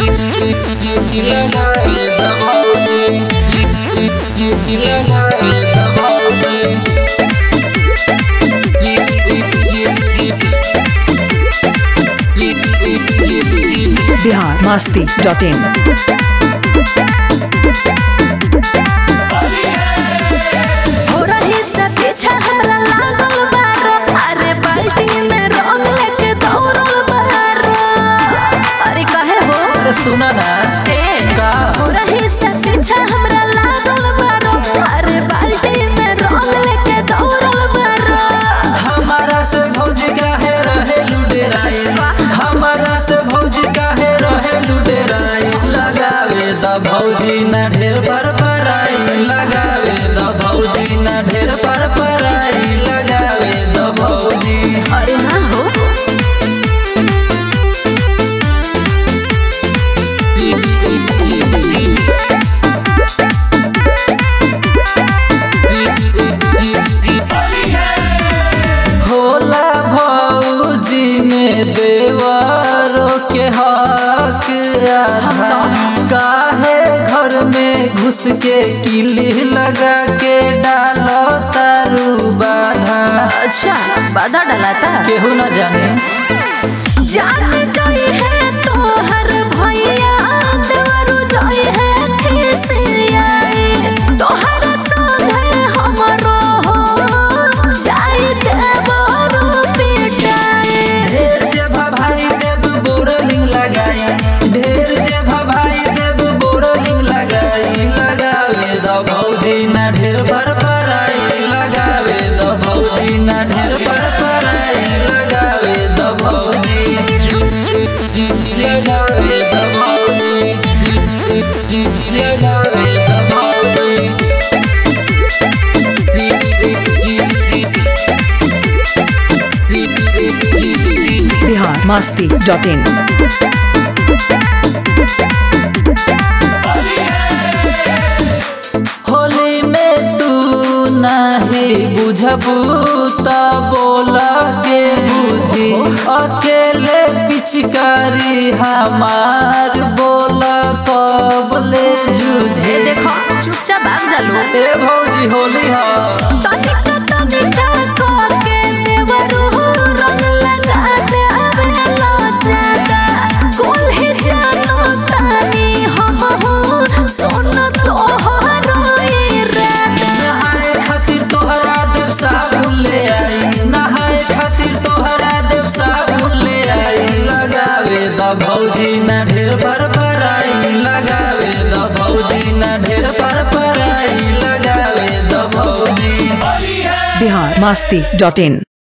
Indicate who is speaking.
Speaker 1: बिहार मस्ती डॉट इन
Speaker 2: हो रही से पीछा हमरा लागल बारो अरे बाल्टी में रंग लेके दौड़ल बारो अरे कहे हो
Speaker 3: अरे सुना ना
Speaker 2: ए
Speaker 3: का
Speaker 2: हो रही से पीछा हमरा लागल बारो अरे बाल्टी में रंग लेके दौड़ल बारो
Speaker 3: हमारा से भौज काहे रहे लुडेराई हमारा से भौज काहे रहे लुडेराई लगावे द भौजी ना ढेर पर पराई लगावे द भौजी ना ढेर पर पराई लगावे द भौजी
Speaker 2: अरे ना हो
Speaker 3: होला भौजी में देवरों के हक आधा काहे घर में घुस के किली लगा के डालो तारू बाधा
Speaker 2: अच्छा बाधा डलाता
Speaker 3: केहू न जाने
Speaker 2: जान जाई है तोहर भैया देवरु जाई है खिसियाई तोहर संगे हमरो हो जाई देवरु पिटाई
Speaker 3: ढेर जे भाई देव बोरलिंग लगाई ढेर जे भाई देव बोरलिंग लगाई लगावे द भौजी ना ढेर पर पराई लगावे द भौजी ना ढेर पर पराई लगावे द भौजी लगावे द भौजी लगावे द भौजी
Speaker 1: बिहार मस्ती डॉट इन
Speaker 3: होली में तू नहीं बुझबू त बोला के बुझी अकेले पिचकारी हमार बोला कब ले
Speaker 2: ए
Speaker 3: जूझे
Speaker 2: देखो चुपचाप भाग जा लो
Speaker 3: ए भौजी होली हा
Speaker 2: तनिका तनिका के देवरु रंग लगा दे अबेला जादा कुल ही जानो तानी हम हो सुन तोहरो इरादा
Speaker 3: नहाए खातिर तोहरा देव साबुन ले आई नहाए खातिर तोहरा देव साबुन ले आई लगावे द भौजी ना ढेर पर पराई लगावे द भौजी ना ढेर पर पराई लगावे द भौजी
Speaker 1: बिहार मस्ती डॉट इन